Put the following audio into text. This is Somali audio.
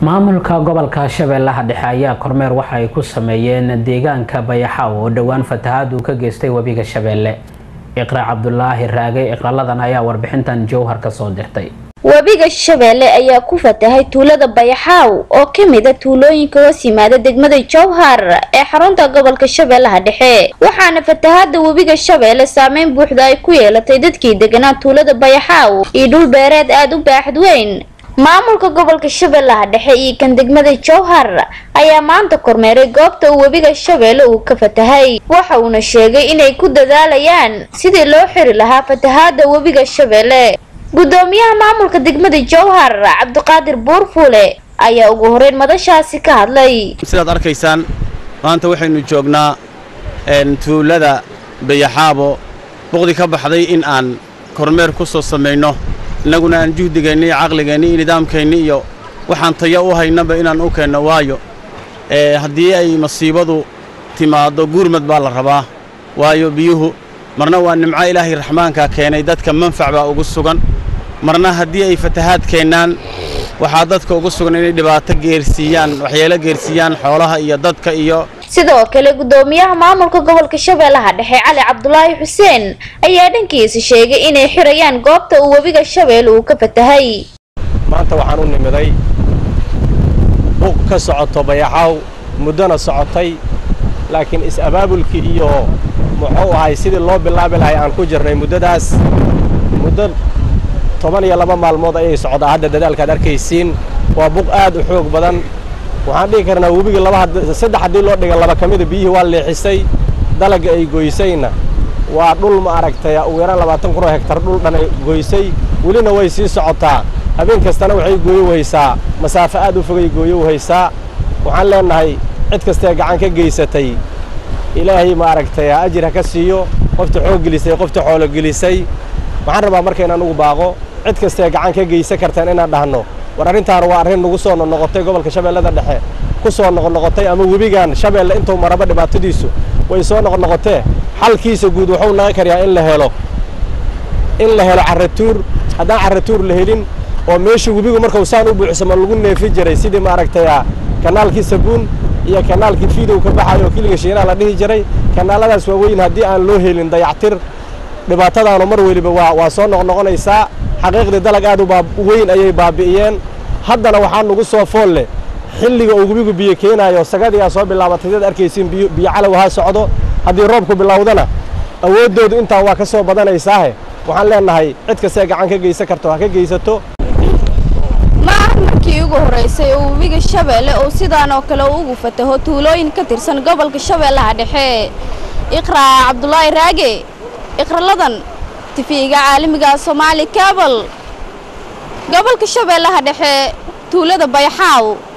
maamulka gobolka shabeellaha dhexe ayaa kormeer waxa ay ku sameeyeen deegaanka bayaxaaw oo dhowaan fatahaad uu ka geystay webiga shabeelle iqra cabdulaahi raage iqraladan ayaa warbixintan jowhar ka soo dirtay webiga shabeelle ayaa ku fatahay tuulada bayaxaaw oo ka mid a tuulooyinka hoos yimaada degmada jowhar ee xarunta gobolka shabeellaha dhexe waxaana fatahaada webiga shabeelle saameyn buuxda ay ku yeelatay dadkii deganaa tuulada bayaxaaw iyo dhul beereed aada u baaxad weyn maamulka gobolka shabeellaha dhexe iyo kan degmada jowhar ayaa maanta kormeeray goobta uu webiga shabeelle uu ka fatahay waxa uuna sheegay inay ku dadaalayaan sidii loo xiri lahaa fatahaada webiga shabeelle gudoomiyaha maamulka degmada jowhar cabdiqaadir buurfuule ayaa ugu horeyn madashaasi ka hadlay sidaad arkaysaan maanta waxaynu joognaa tuulada bayaxaabo boqdi ka baxday in aan kormeer ku soo samayno innaguna aan juhdigeenni iyo caqligeenni iyo nidaamkeenni iyo waxaan tayo u haynaba inaan u keenno waayo haddii ay masiibadu timaaddo guurmad baa la rabaa waayo biyuhu marna waa nimco ilaahay raxmaankaa keenay dadka manfac baa ugu sugan marna haddii ay fatahaad keennaan waxaa dadka ugu sugan inay dhibaato geersiiyaan waxyeelo geersiiyaan xoolaha iyo dadka iyo sidoo kale gudoomiyaha maamulka gobolka shabeellaha dhexe cali cabdulaahi xuseen ayaa dhankiisa sheegay inay xirayaan goobta uu webiga shabeelle uu ka fatahay maanta waxaan u nimiday buuq ka socoto bayaxaaw muddona socotay laakiin is-abaabulkii iyo muxuu ahay sidii loo bilaabi lahay aan ku jirnay muddadaas muddo toban iyo laba maalmood ayay socdaa hadda dadaalkaad arkaysiin waa buuq aad u xoog badan waxaan dhihi karnaa webigii laba saddex haddii loo dhiga laba ka mida biyihii waa leexisay dalagga ay goysayna waa dhul ma aragtay ugu yaraan labaatan kun oo hektar dhul dhan ay goysay welina way sii socotaa habeen kastana waxay gooyo waysaa masaafo aad u fogay gooyo wahaysaa waxaan leennahay cid kastee gacan ka geysatay ilaahay ma aragtay ajir ha ka siiyo qofta xoog gelisay qofta xoolo gelisay waxaan rabaa marka inaan ugu baaqo cid kastee gacan ka geysan kartaan inaan dhahno war arrintaan waa arrin nagu soo noqnoqotay gobolka shabeellada dhexe ku soo noqnoqotay ama webigan shabeelle intuu maraba dhibaatadiisu way soo noqnoqotee xalkiisa guud wuxuu naga karyaa in la helo in la helo carratuur haddaan carratuur la helin oo meesha webigu markuu saan u buuxsamo lagu neefi jiray sidii maaragtay kanaalkii sabuun iyo kanaalkii fiidow ka baxayo oo kiliga shiinaha la dhihi jiray kanaaladaas waaweyn haddii aan loo helin dayactir dhibaatadaanu mar weliba waa waa soo noqnoqonaysaa xaqiiqdii dalag aad u weyn ayay baabi'iyeen haddana waxaa nugu soo fool leh xilliga uu webigu biyo keenaayo sagadiyaa soo bilaabatay dad arkaysiin biyo calow ha socdo haddii roobku bilowdana awooddoodu intaa waa ka soo badanaysaahe waxaan leennahay cid kastee gacan ka geysan karto ha ka geysato ma ah markii ugu horraysay oo webiga shabeelle uu sidaan oo kale ugu fataho tuulooyin ka tirsan gobolka shabeellaha dhexe iqraa cabdulaahi raage iqraladan tifiga caalamiga soomaali kabal gobolka shabeellaha dhexe tuulada bayaxaaw